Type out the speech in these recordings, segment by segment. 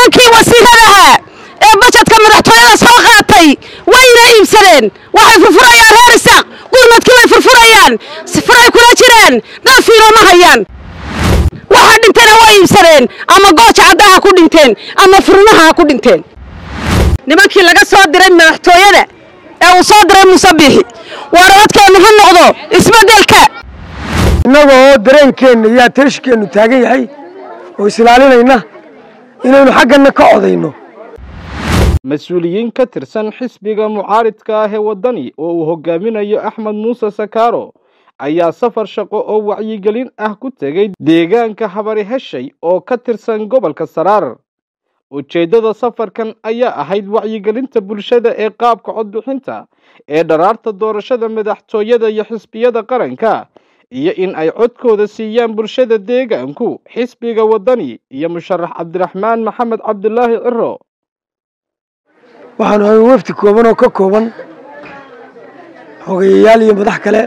nimankii wasiiradaha ee bajetka madaxtooyada soo qaatay wayna iibsadeen waxay furfurayaan reer isaaq gurmadkii way furfurayaan sifaray kula jiraan dhafiino ma hayaan waxa dhintana waa iibsadeen ama gooja caddaha ku dhinteen ama furmaha ha ku dhinteen nimankii laga soo diray madaxtooyada ee uu soo diray musabixi waar codkeennu ha noqdo isbeddelka innaga oo dareenkeenna iyo ateeshkeennu taagan yahay oo islaalinayna inaynu xagganna ka codayno mas-uuliyiin ka tirsan xisbiga mucaaridka ah ee waddani oo uu hogaaminayo axmed muuse sakaaro ayaa safar shaqo oo wacyigelin ah ku tegey deegaanka habari heshay oo ka tirsan gobolka saraar ujeeddada safarkan ayaa ahayd wacyigelinta bulshada ee qaabka codbixinta ee dharaarta doorashada madaxtooyada iyo xisbiyada qaranka iyo in ay codkooda siiyaan bulshada deegaanku xisbiga waddani iyo musharax cabdiraxmaan maxamed cabdulaahi ciro waxaanu hayn wafdi kooban oo ka kooban xogeyayaal iyo madax kale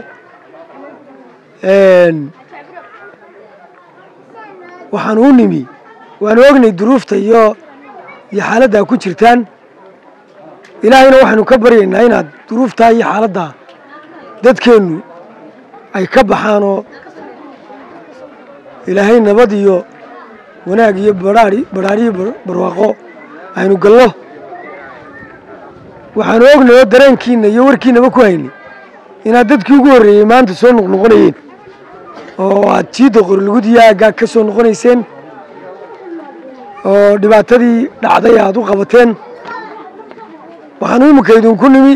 waxaanu u nimi waanu ognay duruufta iyo iyo xaaladdaa ku jirtaan ilaahayna waxaynu ka baryaynaa inaad duruuftaa iyo xaaladdaa dadkeennu ay ka baxaan oo ilaahay nabad iyo wanaag iyo badhaari badhaariyo barwaaqo aynu gallo waxaanu ognay oo dareenkiina iyo warkiinaba ku haynay inaad dadkii ugu horreeyey maanta soo noqnoqonayeen oo aad jiidda qorlugudii aaggaa ka soo noqonayseen oo dhibaatadii dhacday aad u qabateen waxaanu iminka idinku nimi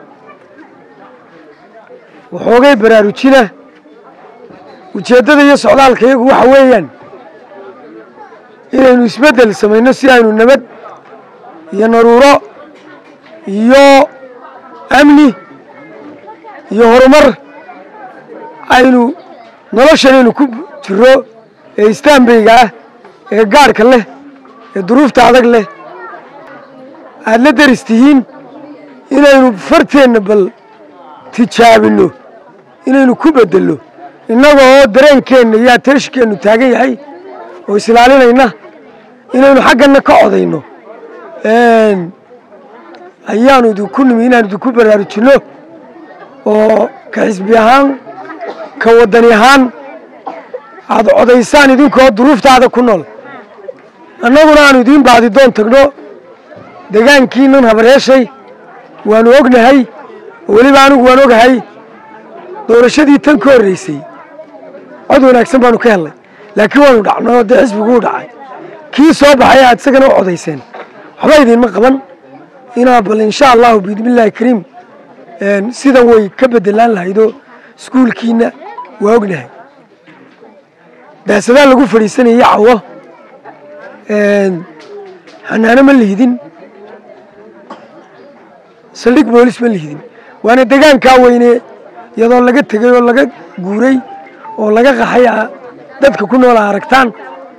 waxoogay baraarujina ujeeddada iyo socdaalka iyagu waxa weeyaan inaynu isbeddel samayno si aynu nabad iyo naruuro iyo amni iyo horumar aynu noloshanaynu ku jiro ee istaanbayga ah ee gaadhka leh ee duruufta adag leh aada la deris tihiin inaynu farteenna bal tijaabinno inaynu ku beddelno innaga oo dareenkeenna iyo ateeshkeennu taagan yahay oo islaalinayna inaynu xagganna ka codayno ayaanu idinku nimi inaanu idinku baraarujinno oo ka xisbi ahaan ka waddani ahaan aada codaysaan idinkoo duruuftaada ku nool annaguna aanu idiin baadi doon tagno degaankiinan habareeshay waanu ognahay oo weliba anigu waan ogahay doorashadii tan ka horreysay cod wanaagsan baanu ka hellay laakiin waanu dhacno oo dee xisbiguu dhacay kii soo baxay aad isagana u codayseen waxba idiinma qaban inaa bal insha allahu biidnillaahi kariim sidan way ka bedelaan lahaydoo iskuulkiina waa ognahay daasadaa lagu fadhiisanayay cawo xanaano ma lihidin saldhig boolis ma lihidin waana degaankaa weyne iyadoo laga tegey oo laga guuray oo laga qaxay dadka ku noola aragtaan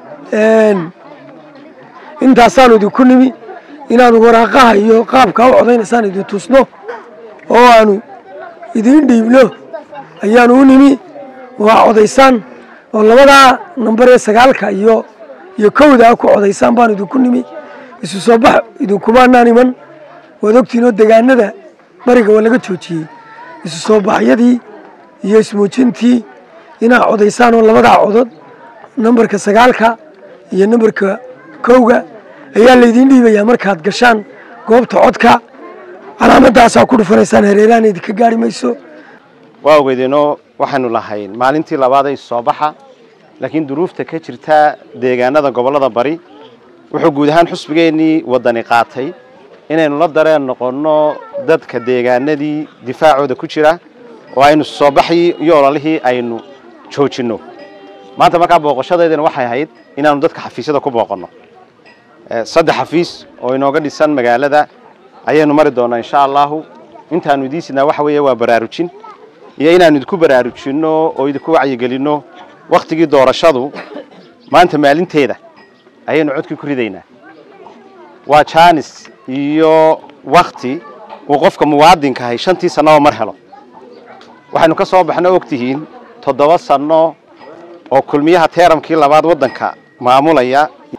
intaasaanu idinku nimi inaanu waraaqaha iyo qaabkaa u codaynaysaan idin tusno oo aanu idiin dhiibno ayaanu u nimi oo aa codaysaan oo labadaa nambar ee sagaalka iyo iyo kowda ku codaysaan baanu idinku nimi isu soo bax idinkumaanaan iman waad ogtiin oo degaanada bariga waa laga joojiyey isu soo baxyadii iyo ismuujintii inaad codaysaan oo labadaa codod nambarka sagaalka iyo nambarka kowga ayaa laydiin dhiibayaa markaad gashaan goobta codka calaamadaasaa ku dhufanaysaan hareerahan idinka gaari mayso waa ogeydeenoo waxaanu lahayn maalintii labaaday soo baxa laakiin duruufta ka jirta deegaanada gobollada bari wuxuu guud ahaan xusbigeennii waddani qaatay inaynu la dareen noqonno dadka deegaanadii difaacooda ku jira oo aynu soo baxii iyo ololihii aynu joojinno maanta markaa booqashadeedana waxay ahayd inaanu dadka xafiisyada ku booqanno saddex xafiis oo inooga dhisan magaalada ayaynu mari doonaa insha allahu intaanu idiin sidnaa waxa weeye waa baraarujin iyo inaanu idinku baraarujinno oo idinku wacyigelinno wakhtigii doorashadu maanta maalinteeda ayaynu codkii ku ridaynaa waa jaanis iyo wakhti uu qofka muwaadinka ahay shantii sannaba mar helo waxaynu ka soo baxno ogtihiin toddoba sanno oo kulmiyaha teeramkii labaad waddanka maamulaya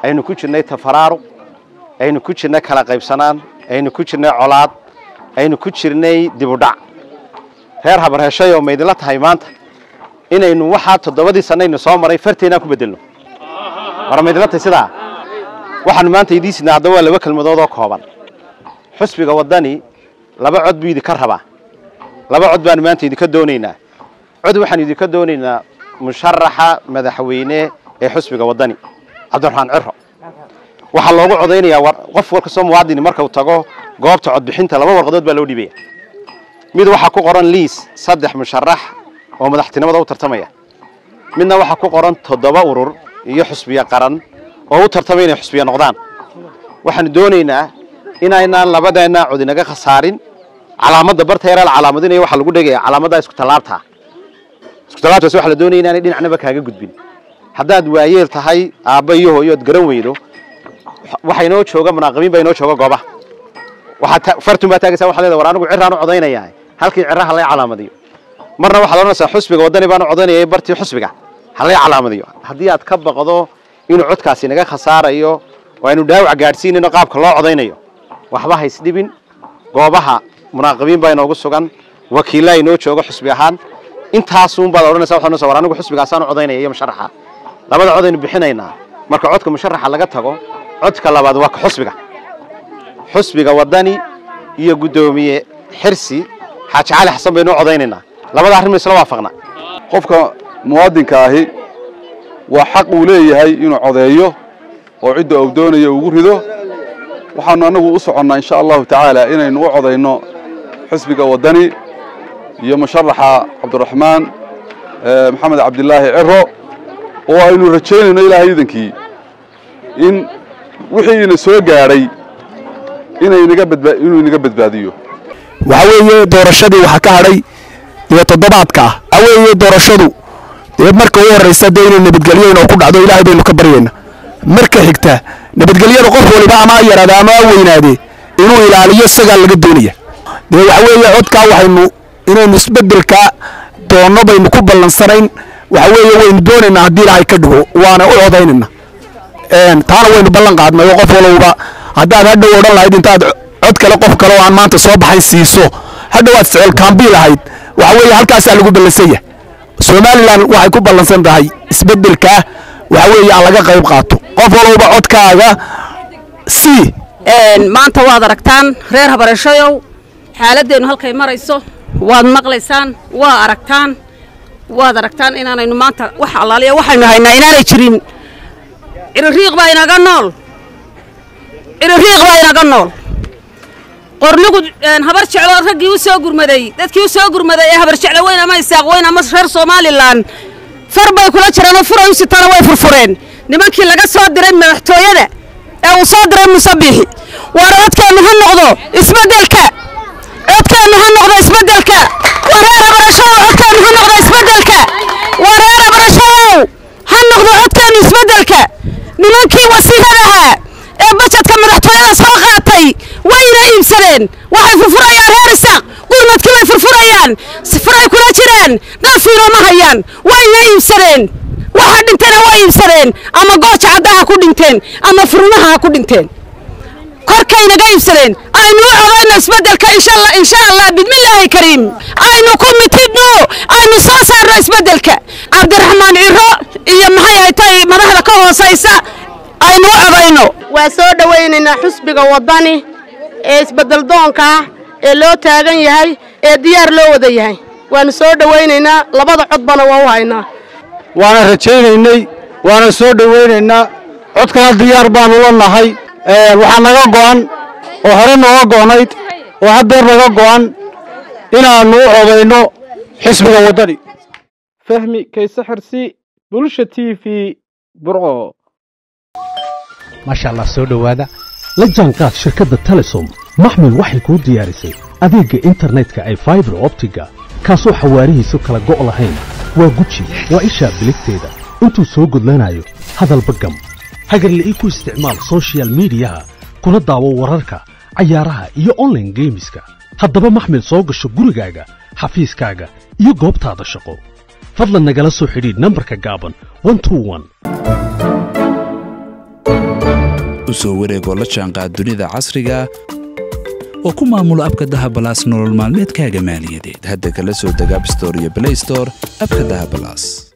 aynu ku jirnay tafaraaruq aynu ku jirnay kala qaybsanaan aynu ku jirnay colaad aynu ku jirnay dibudhac reer habarheshay oo maydinla tahay maanta inaynu waxaa toddobadii sannaynu soo maray farteennaan ku beddelno war maydinla tahay sidaa waxaanu maanta idiin sidnaa haddaba waa laba kelmadood oo kooban xusbiga waddani laba cod buu idinka rabaa laba cod baanu maanta idinka doonaynaa cod waxaanu idinka doonaynaa musharaxa madaxweyne ee xusbiga waddani cabdiraxmaan ciro waxaa loogu codaynayaa qof war kastoo muwaadini marka uu tago goobta codbixinta laba warqadood baa loo dhiibaya mid waxaa ku qoran liis saddex musharax oo madaxtinimada u tartamaya midna waxaa ku qoran toddoba urur iyo xusbiya qaran oo u tartamaya inay xusbiya noqdaan waxaanu doonaynaa inaynaan labadeenna cod inaga khasaarin calaamadda barta yaraa la calaamadinaya waxaa lagu dhegaya calaamadda isku tallaabta isku tallaabtaas waxaa la doonaya inaanay dhinacnaba kaaga gudbin haddaad waayeel tahay aabba iyo hooyo ood garan weydo waxaa inoo jooga munaaqibiin baa inoo jooga goobaha waxaad fartun baa taagaysaa waxaa leedahay war anigu ciraan u codaynayaa halkii ciraha lay calaamadiyo marna waxaad odhanaysaa xusbiga waddani baan u codaynaya bartii xusbiga ha lay calaamadiyo haddii aad ka baqdo inuu codkaasi naga khasaarayo oo aynu dhaawac gaadhsiinayno qaabka loo codaynayo waxba ha isdhibin goobaha munaaqibiin baa inoogu sugan wakiillaa inoo jooga xusbi ahaan intaasuunbaad odhanaysa waxaad odhanaysaa war anigu xusbigaasaan u codaynaya iyo musharaxa labada cod aynu bixinaynaa marka codka musharaxa laga tago codka labaad waa ka xusbiga xusbiga waddani iyo guddoomiye xirsi xaaji cali xasan baynu u codaynaynaa labada arrin ma isla waafaqna qofka muwaadinka ahi waa xaq uu leeyahay inuu codeeyo oo cidda uu doonayo ugu rido waxaanu annagu u soconnaa insha allahu tacaala inaynu u codayno xisbiga waddani iyo musharaxa cabdiraxmaan maxamed cabdilaahi ciro oo aynu rajaynayno ilaahay iidankii in wixii ina soo gaadhay inuu inaga badbaadiyo waxa weeye doorashadii waxaa ka hadhay iyo toddobaadka ah waxa weeye doorashadu dee marka u horraysa dee inay nabadgelyo inoo ku dhacdo ilaahay baynu ka baryayna marka xigta nabadgelyada qof waliba ama ha yaraade ama ha weynaade inuu ilaaliyo isagaa laga doonaya dee waxa weeye codkaa waxaynu inaynu isbeddelka doonno baynu ku ballansanayn waxa weeye waynu doonaynaa haddii ilaahay ka dhigo waana u codaynayna taana waynu ballan qaadnay oo qof walowba haddaad hadhow odhan lahayd intaad cod kale qof kale oo aan maanta soo baxayn siiso hadhow aad sicil kaambii lahayd waxa weeye halkaasaa lagu ballansanya somalilan waxay ku ballansan tahay isbeddelkaa waxa weeye aan laga qayb qaato qof walowba codkaaga sii maanta waad aragtaan reer habareeshayow xaaladeennu halkay marayso waad maqlaysaan waa aragtaan waad aragtaan inaanaynu maanta wax allaaliya waxaynu haynaa inaanay jirin ciririiq baa inaga nool ciririiq baa inaga nool qornigu habar jeclo raggii u soo gurmaday dadkii u soo gurmaday ee habar jeclo weyn ama isaaq weyn ama reer somalilan far bay kula jireen oo furay u sitana way furfureen nimankii laga soo diray madaxtooyada ee uu soo diray musabixi waar codkeennu ha noqdo isbeddelka codkeennu ha noqdo isbeddelka wareer habarashadow codkeennu ha noqdo isbeddelka wareer habarashadow ha noqdo codkeennu isbeddelka nimankii wasiiradaha ee bajedka madaxtooyada soo qaatay wayna iibsadeen waxay furfurayaan reer isaaq gurmadkii bay furfurayaan sifaray kula jiraan dhafiino ma hayaan wayna iibsadeen waxa dhintana waa iibsadeen ama gooja caddaha ku dhinteen ama furmaha ha ku dhinteen korkaynaga iibsadeen aynu u codayno isbeddelka insha allah bidmillaahi kariim aynu ku mitidno aynu soo saarno isbeddelka cabdiraxmaan ciro iyo maxay haytay madaxda ka hoosaysa aynu u codayno waa soo dhowaynaynaa xusbiga waddani ee isbeddeldoonka ah ee loo taagan yahay ee diyaar loo wada yahay waanu soo dhowaynaynaa labada codbana waa u haynaa waana rajaynaynay waana soo dhowaynaynaa codkana diyaar baanu la nahay waxaa naga go'an oo hore nooga go'nayd oo haddeer naga go'an inaannu u codayno xisbiga waddani fahmi kayse xirsi bulsha t v burco maasha allah soo dhowaada la jaanqaad shirkadda telesom maxmil waxay kuu diyaarisay adeegga internetka ay faibar optiga kaasoo xawaarihiisu kala go' lahayn waa guji waa ishaa biligteeda intuu soo gudlanayo hadalba gam hagarle ii ku isticmaal soshiyal miidiyaha kuna daawo wararka cayaaraha iyo onlaine geemiska haddaba maxmil soo gasho gurigaaga xafiiskaaga iyo goobtaada shaqo fadlan nagala soo xidhiidh nambarka gaaban ku soo wareegoo la jaanqaad dunida casriga oo ku maamulo abka dahabalaas nolol maalmeedkaaga maaliyadeed hadda kala soo deg abstore iyo blaystore abka dahabalaas